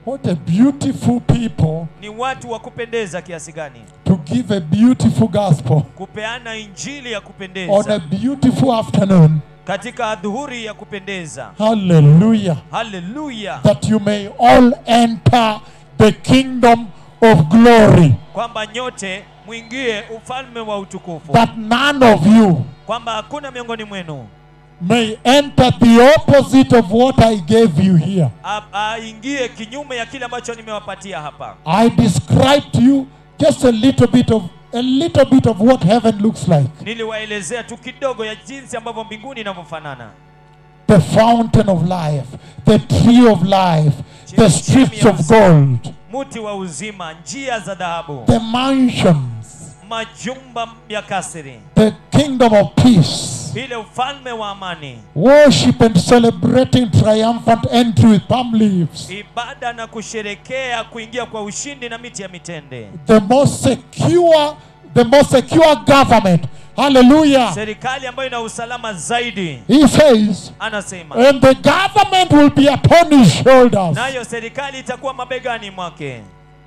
What a beautiful people ni watu wa kupendeza kiasi gani to give a beautiful gospel kupeana injili ya on a kupendeza beautiful afternoon. katika adhuhuri ya kupendeza Hallelujah. haleluya That you may all enter the kingdom of glory. kwamba nyote mwingie ufalme wa utukufu That none of you kwamba hakuna miongoni mwenu may enter the opposite of what I gave you here. a- aingie kinyume ya kile ambacho nimewapatia hapa I described to you just a little bit of a little bit of what heaven looks like. niliwaelezea tu kidogo ya jinsi ambavyo mbinguni inavyofanana The fountain of life, the tree of life, the streets of gold, muti wa uzima njia za dhahabu the mansions, majumba ya kasiri the kingdom of peace. ile ufalme wa amani Worship and celebrating triumphant entry with palm leaves. ibada na kusherekea kuingia kwa ushindi na miti ya mitende The most secure, the most secure government. Hallelujah. serikali ambayo ina usalama zaidi He says, anasema and the government will be upon his shoulders. nayo serikali itakuwa mabegani mwake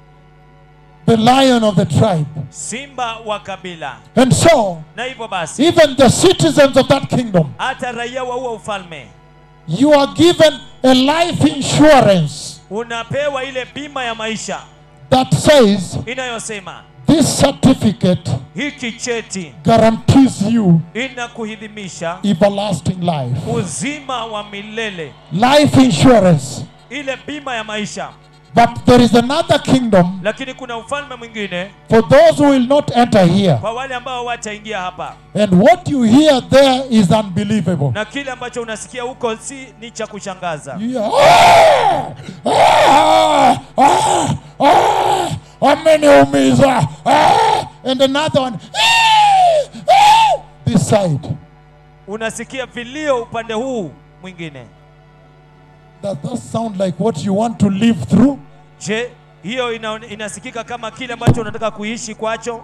The lion of the tribe. simba wa kabila And so, na hivyo basi even the citizens of that kingdom, hata raia wa huo ufalme you are given a life insurance unapewa ile bima ya maisha that says inayosema this certificate hiki cheti guarantees you inakuhidhimisha everlasting life. uzima wa milele Life insurance. ile bima ya maisha But there is another kingdom lakini kuna ufalme mwingine for those who will not enter here. kwa wale ambao wataingia hapa And what you hear there is unbelievable. na kile ambacho unasikia huko si ni cha kushangaza You hear, "Ah! Ah! Ah! Ah! ameniumiza Ah!" and another one "Ah! Ah!" this side unasikia vilio upande huu mwingine does that sound like what you want to live through je hiyo ina, inasikika kama kile ambacho unataka kuishi kwacho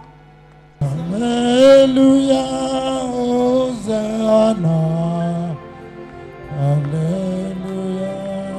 haleluya hosana haleluya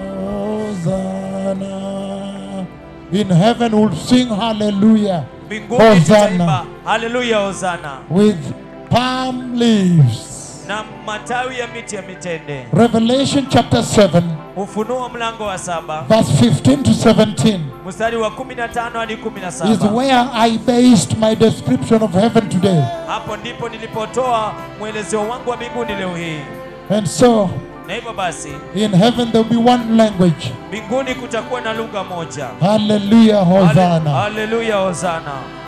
hosana in heaven we'll sing hallelujah mbinguni Hosana. tutaimba haleluya hosana with palm leaves na matawi ya miti ya mitende Revelation chapter 7, ufunuo mlango wa saba verse 15 to 17 mstari wa 15 hadi is 17 where I based my description of heaven today. hapo ndipo nilipotoa mwelezeo wangu wa mbinguni leo hii And so, na hivyo basi in heaven there will be one language. mbinguni kutakuwa na lugha moja Hallelujah, Hale- Hosanna. haleluya hosana